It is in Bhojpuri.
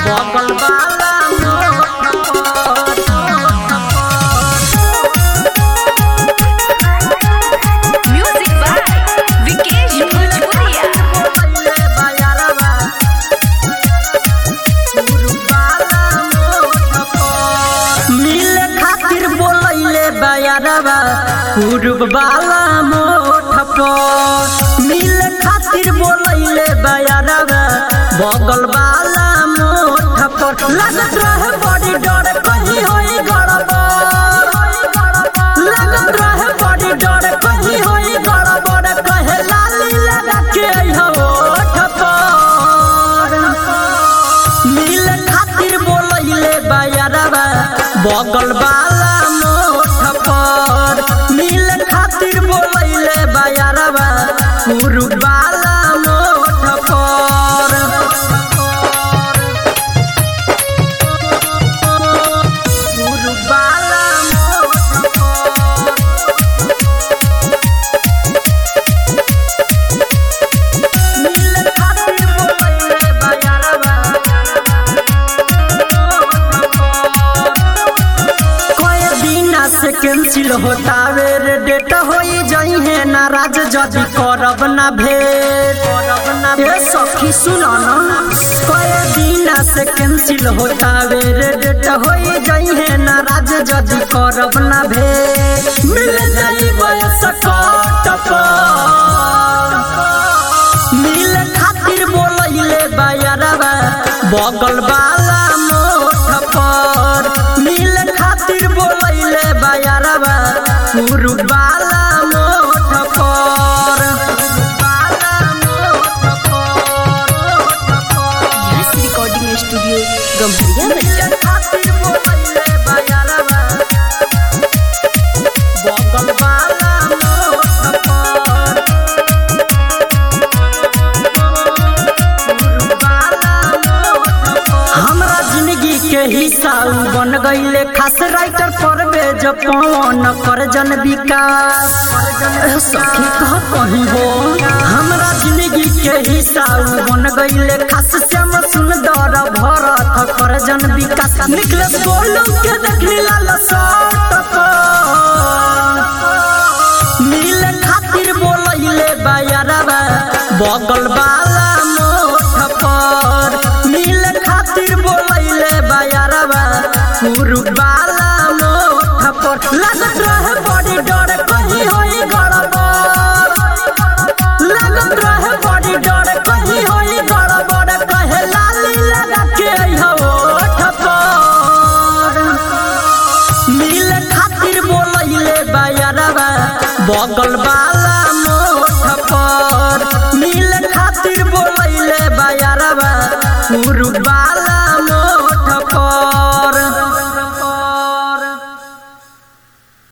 बगल वाला मोठ पर Music by Vikesh Bhojpuria. बोलैले बयारवा गुरुबाला मोठ पर मिले खातिर बोलैले बयारवा गुरुबाला मोठ पर मिले खातिर बोलैले बयारवा बगल वाला मोठ पर लगत रहे बड़ी डर कहीं होई गड़बड़ लगत रहे बड़ी डर कहीं होई गड़बड़ कहे लाली लगा के अइहो ओठ पर मिल खातिर बोलैले बयारवा बगल वाला मोठ पर मिल खातिर बोलैले बयारवा गुरु वाला मोठ पर गुरु वाला मोठ पर मिल खातिर बोलैले बयारवा कोई दिना से कैंसिल होता वे रे डेट होई जाई है नाराज जदी करब ना भेट ए सखी सुनो ना कोई दिना से कैंसिल होता वे रे डेट होई जाई है नाराज जदी करब ना भेट मिल जाई बयस कट पर मिल खातिर बोलैले बयारवा बगल वाला मोठ पर मिल खातिर बोलैले बयारवा गुरु वाला मोठ पर वाला मोठ पर Yes Recording Studio, Gambharia Bajja. मिल खातिर बोलैले बयारवा बगल वाला मोठ पर हमरा जिंदगी के हिस्सा उ बन गईले खास राइटर परवेज पवन कर जन विकास ए सखी कह कहीं हो हमरा जिंदगी के हिस्सा उ बन गईले खास श्याम सुंदर भरत कर जन विकास निकले बोलू के देखली लाल सट पर मिल खातिर बोलैले बयारवा बगल वाला मोठ पर मिल खातिर बोलैले बयारवा गुरु वाला मोठ पर लगत रहे बड़ी डर कहीं होई गड़बड़ लगत रहे बड़ी डर कहीं होई गड़बड़ कहे लाली लगा के अइहो ओठ पर मिल खातिर बोलैले बयारवा बगल वाला मोठ पर मिल खातिर बोलैले बयारवा गुरु वाला